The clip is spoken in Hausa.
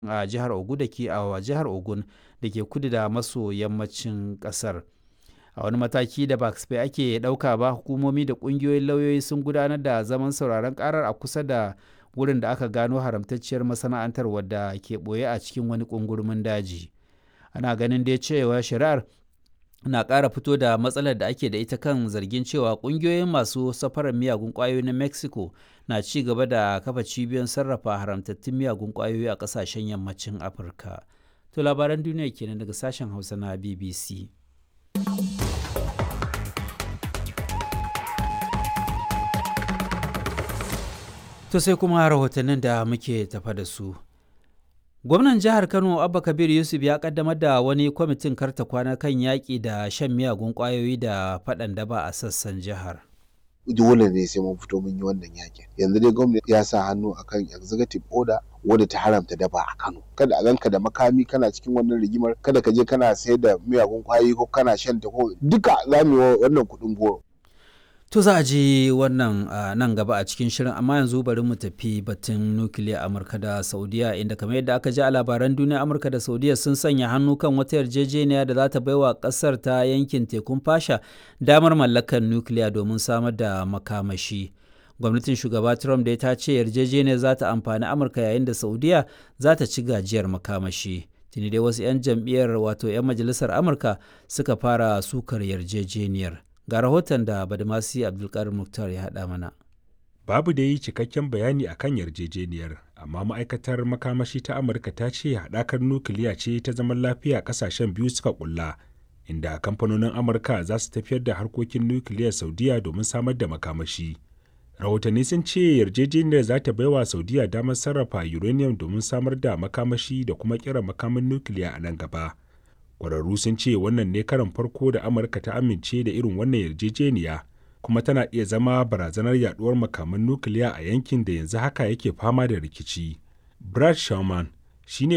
a jihar Ogun da ke a jihar Ogun da ke kudu da maso yammacin ƙasar. A wani mataki da ba kasafai ake ɗauka ba, hukumomi da ƙungiyoyin lauyoyi sun gudanar da zaman sauraron ƙarar a kusa da wurin da aka gano haramtacciyar masana'antar wadda ke ɓoye a cikin wani ƙungurmin daji. Ana ganin dai cewa shari'ar na ƙara fito da matsalar da ake da ita kan zargin cewa ƙungiyoyin masu safarar miyagun ƙwayoyi na Mexico na ci gaba da kafa cibiyoyin sarrafa haramtattun miyagun ƙwayoyi a ƙasashen yammacin Afirka. To labaran duniya kenan daga sashen Hausa na BBC. To sai kuma rahotannin da muke tafa da su. Gwamnan jihar Kano Abba Kabir Yusuf ya kaddamar da wani kwamitin karta kwana kan yaƙi da shan miyagun ƙwayoyi da faɗan daba a sassan jihar. dole ne sai mun fito mun yi wannan yakin yanzu dai gwamnati ya sa hannu akan executive order wadda ta haramta daba a Kano kada a ganka da makami kana cikin wannan rigimar kada ka je kana sayar da miyagun kwayoyi ko kana shan ta ko duka za mu yi wannan kuɗin goro To za a ji wannan nan gaba a cikin shirin amma yanzu bari mu tafi batun nukiliya Amurka da Saudiya inda kamar yadda aka ji a labaran duniya Amurka da Saudiya sun sanya hannu kan wata yarjejeniya da za ta baiwa kasar ta yankin tekun fasha damar mallakar nukiliya domin samar da makamashi. Gwamnatin shugaba Trump da ta ce yarjejeniyar za ta amfani Amurka yayin da Saudiya za ta ci gajiyar makamashi. Tuni dai wasu 'yan jam'iyyar wato 'yan majalisar Amurka suka fara sukar yarjejeniyar. ga rahoton da badamasi abdulkarim muktar ya haɗa mana babu da yi cikakken bayani a kan yarjejeniyar amma ma'aikatar makamashi ta amurka ta ce haɗakar nukiliya ce ta zaman lafiya ƙasashen biyu suka ƙulla inda kamfanonin amurka za su tafiyar da harkokin nukiliyar saudiya domin samar da makamashi rahotanni sun ce yarjejeniyar za ta baiwa saudiya damar sarrafa uranium domin samar da makamashi da kuma kira makamin nukiliya a nan gaba kwararru sun ce wannan ne karan farko da amurka ta amince da irin wannan yarjejeniya kuma tana iya zama barazanar yaduwar makaman nukiliya a yankin da yanzu haka yake fama da rikici brad sherman shine